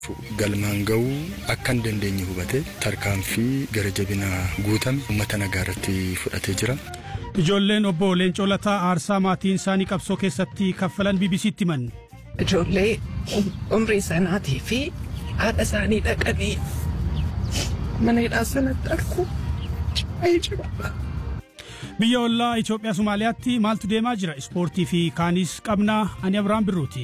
galmaan ga'uu akka hin dandeenye hubate tarkaanfii gara jabinaa guutame uummata nagaa irratti fudhatee jira. Ijoolleen obbo Leencoo Lataa aarsaa maatiin isaanii qabsoo keessatti kaffalan BBC'tti himan. Ijoollee umrii sanaatii fi haadha isaanii dhaqanii mana hidhaa sanatti argu baay'ee jira. Biyya ollaa Itoophiyaa Somaaliyaatti maaltu deemaa jira? Ispoortii fi kaanis qabnaa ani Abiraan Birruuti.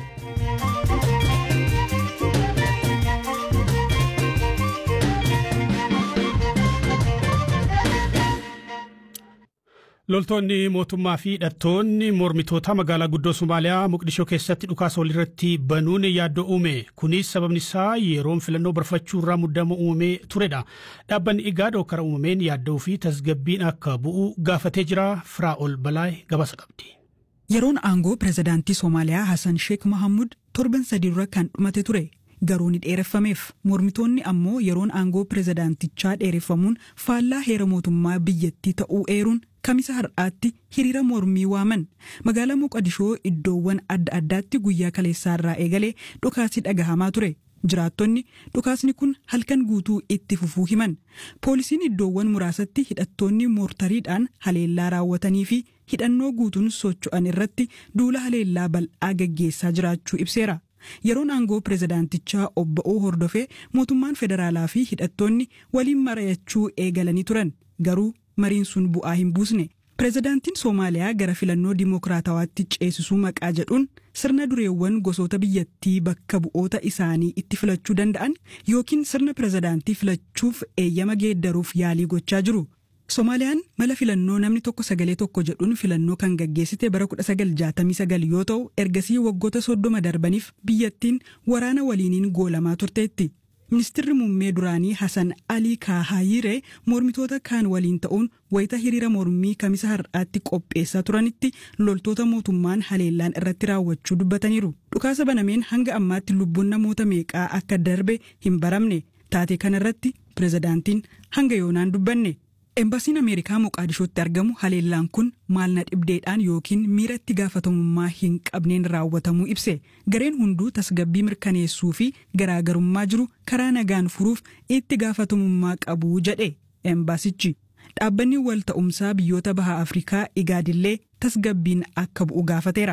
Loltoonni mootummaa fi hidhattoonni mormitoota magaalaa guddoo Somaaliyaa Moqdishoo keessatti dhukaasa walirratti banuun yaaddoo uume. Kunis sababni isaa yeroon filannoo barfachuu irraa muddama uumamee turedha. Dhaabbanni Igaad hokkara uumameen yaaddoo fi tasgabbiin akka bu'u gaafatee jira. Firaa'ol Balaay gabaasa qabdi. Yeroon aangoo pirezidaantii Somaaliyaa Hassan Sheekh Mahamud torban sadii dura kan dhumate ture. Garuu ni dheereffameef mormitoonni ammoo yeroon aangoo pirezidaantichaa dheereffamuun faallaa heera mootummaa biyyattii ta'uu eeruun kamisa har'aatti hiriira mormii waaman magaalaa Moqadishoo iddoowwan adda addaatti guyyaa kaleessaarraa eegalee dhukaasni dhagahamaa ture. Jiraattonni dhukaasni kun halkan guutuu itti fufuu himan. Poolisiin iddoowwan muraasatti hidhattoonni moortariidhaan haleellaa raawwatanii fi hidhannoo guutuun socho'an irratti duula haleellaa bal'aa gaggeessaa jiraachuu ibseera. Yeroon aangoo pirezidaantichaa obba'uu hordofee mootummaan federaalaa fi hidhattoonni waliin mari'achuu eegalanii turan. Garuu mariin sun bu'aa hin buusne. Pirezidaantiin Soomaaliyaa gara filannoo dimookiraatawaatti ceesisuu maqaa jedhuun sirna dureewwan gosoota biyyattii bakka bu'oota isaanii itti filachuu danda'an yookiin sirna pirezidaantii filachuuf eeyyama geeddaruuf yaalii gochaa jiru. Soomaaliyaan mala filannoo namni tokko sagalee tokko jedhuun filannoo kan gaggeessite bara 1969 yoo ta'u ergasii waggoota soddoma darbaniif biyyattiin waraana waliiniin goolamaa turteetti. Ministirri muummee duraanii Hassan Alii Kaahayiree mormitoota kaan waliin ta'uun wayita hiriira mormii kamisa har'aatti qopheessaa turanitti loltoota mootummaan haleellaan irratti raawwachuu dubbataniiru. Dhukaasa banameen hanga ammaatti lubbuun namoota meeqaa akka darbe hin baramne. Taatee kanarratti pirezidaantiin hanga yoonaan dubbanne. Embasiin Ameerikaa Moqaadishootti argamu haleellaan kun maal na dhibdeedhaan yookiin miira itti gaafatamummaa hin qabneen raawwatamuu ibse. Gareen hunduu tasgabbii mirkaneessuu fi garaagarummaa jiru karaa nagaan furuuf itti gaafatamummaa qabu jedhe embaasichi. Dhaabbanni wal ta'umsaa biyyoota baha Afrikaa igaadillee tasgabbiin akka bu'u gaafateera.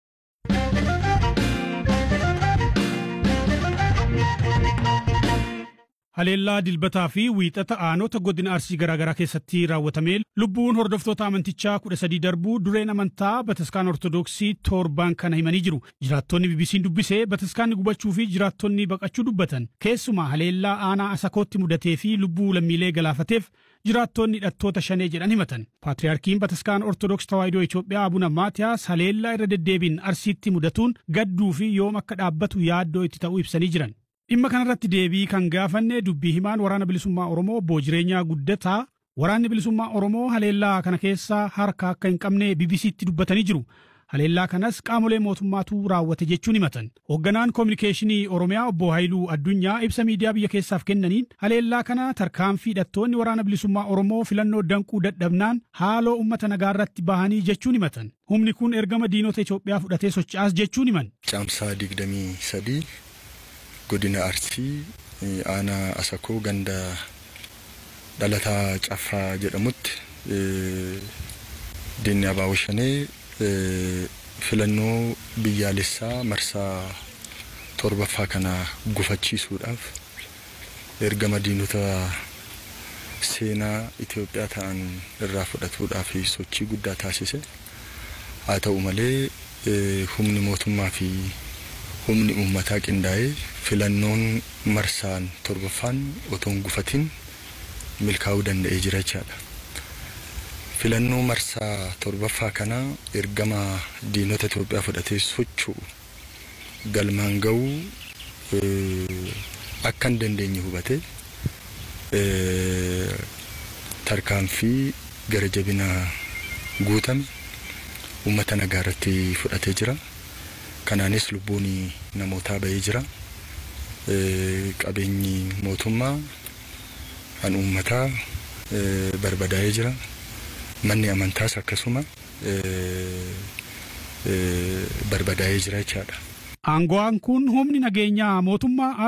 Haleellaa dilbataa fi wiixata aanota godina arsii garaagaraa keessatti raawwatamee lubbuun hordoftoota amantichaa kudha sadii darbuu dureen amantaa bataskaan ortodoksii torbaan kana himanii jiru. Jiraattonni BBC'n dubbisee bataskaanni gubachuu fi jiraattonni baqachuu dubbatan. Keessumaa haleellaa aanaa asakootti mudatee fi lubbuu lammiilee galaafateef jiraattonni hidhattoota shanee jedhan himatan. Paatriyaarkiin bataskaan ortodoks tawaahidoo Itoophiyaa Abuna Maatiyaas haleellaa irra deddeebiin arsiitti mudatuun gadduu fi yoom akka dhaabbatu yaaddoo itti ta'uu ibsanii jiran. Dhimma kanarratti deebii kan gaafanne dubbii himaan waraana bilisummaa Oromoo obbo Jireenyaa Guddataa waraanni bilisummaa Oromoo haleellaa kana keessa harka akka hin qabne BBC'tti dubbatanii jiru. Haleellaa kanas qaamolee mootummaatu raawwate jechuun himatan. Hoogganaan koominikeeshinii Oromiyaa obbo Haayiluu Addunyaa ibsa miidiyaa biyya keessaaf kennaniin haleellaa kana tarkaanfii hidhattoonni waraana bilisummaa Oromoo filannoo danquu dadhabnaan haaloo uummata nagaa irratti bahanii jechuun himatan. Humni kun ergama diinota Itoophiyaa fudhatee socho'aas jechuun himan. Caamsaa digdamii sadii godina arsii aanaa asakoo ganda dhalataa caffaa jedhamutti diinni abaaboo shanee filannoo biyyaalessaa marsaa torbaffaa kana gufachiisuudhaaf ergama diinota seenaa Itoophiyaa ta'an irraa fudhatuudhaaf sochii guddaa taasise haa ta'u malee humni mootummaa fi humni uummataa qindaa'ee filannoon marsaan torbaffaan otoo hin gufatin milkaa'uu danda'ee jira jechaadha. Filannoo marsaa torbaffaa kana ergama diinota Itoophiyaa fudhatee socho'u galmaan ga'uu akka hin dandeenye hubate tarkaanfii gara jabinaa guutame uummata nagaa irratti fudhatee jira. kanaanis lubbuun namootaa bahee jira. Qabeenyi mootummaa kan uummataa barbadaa'ee jira. Manni amantaas akkasuma barbadaa'ee jira jechaadha. Aango'aan kun humni nageenyaa mootummaa